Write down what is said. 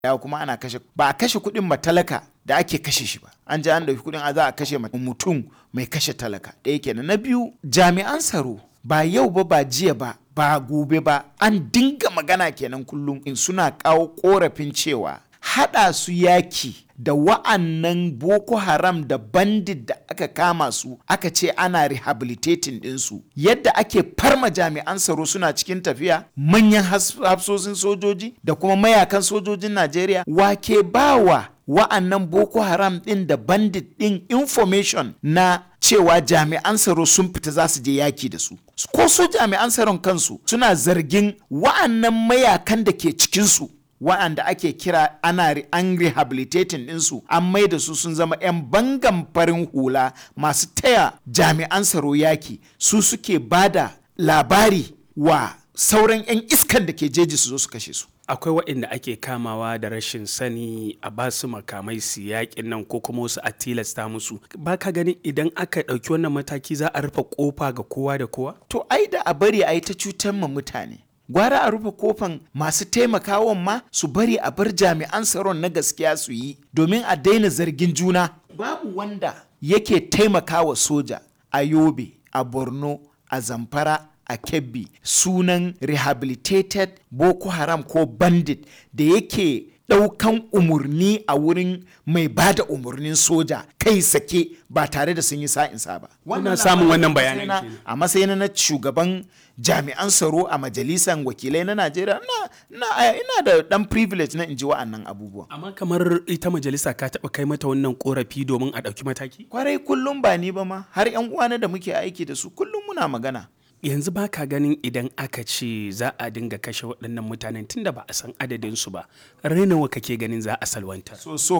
ya kuma ana kashe ba a kashe kuɗin matalaka da ake kashe shi ba an ji an ɗauki kuɗin a za a kashe mutum mai kashe talaka ɗaya kenan na biyu jami'an tsaro ba yau ba ba jiya ba ba gobe ba an dinga magana kenan kullum in suna kawo korafin cewa haɗa su yaki da wa'annan boko haram da bandit da aka kama su aka ce ana rehabilitating ɗinsu yadda ake farma jami'an tsaro suna cikin tafiya manyan hafsosin sojoji da kuma mayakan sojojin najeriya wake bawa wa'annan boko haram ɗin da bandit ɗin information na cewa jami'an tsaro sun fita za su je yaki da su ko su jami'an tsaron kansu suna zargin wa'annan mayakan da ke cikinsu wa'anda ake kira ana an rehabilitating ɗinsu an mai da su sun zama 'yan bangan farin hula masu taya jami'an tsaro yaki su suke bada labari wa sauran 'yan iskan da ke jeji su zo su kashe su akwai waɗanda ake kamawa da rashin sani a ba su makamai su yaƙin nan ko kuma wasu a tilasta musu ba ka ganin idan aka ɗauki wannan mataki za a rufe ƙofa ga kowa da kowa to ai da a bari a yi ta cutar ma mutane gwara a rufe kofan masu taimakawan ma su bari a bar jami'an tsaron na gaskiya su yi domin a daina zargin juna babu wanda yake taimakawa soja a yobe a borno a zamfara a kebbi sunan rehabilitated boko haram ko bandit da yake ɗaukan umarni a wurin mai ba da umarnin soja kai sake ba tare da sun yi sa'insa ba. Wannan samun wannan bayanan A matsayin na shugaban jami'an tsaro a majalisar wakilai na Najeriya ina da ɗan privilege na inji wa'annan abubuwan. Amma kamar ita majalisa ka taɓa kai mata wannan korafi domin a ɗauki mataki? Kwarai kullum ba ni ba ma har 'yan uwana da muke aiki da su kullum muna magana. yanzu ba ka ganin idan aka ce za a dinga kashe waɗannan mutanen tunda ba a san adadinsu ba rainawa kake ganin za a salwanta so so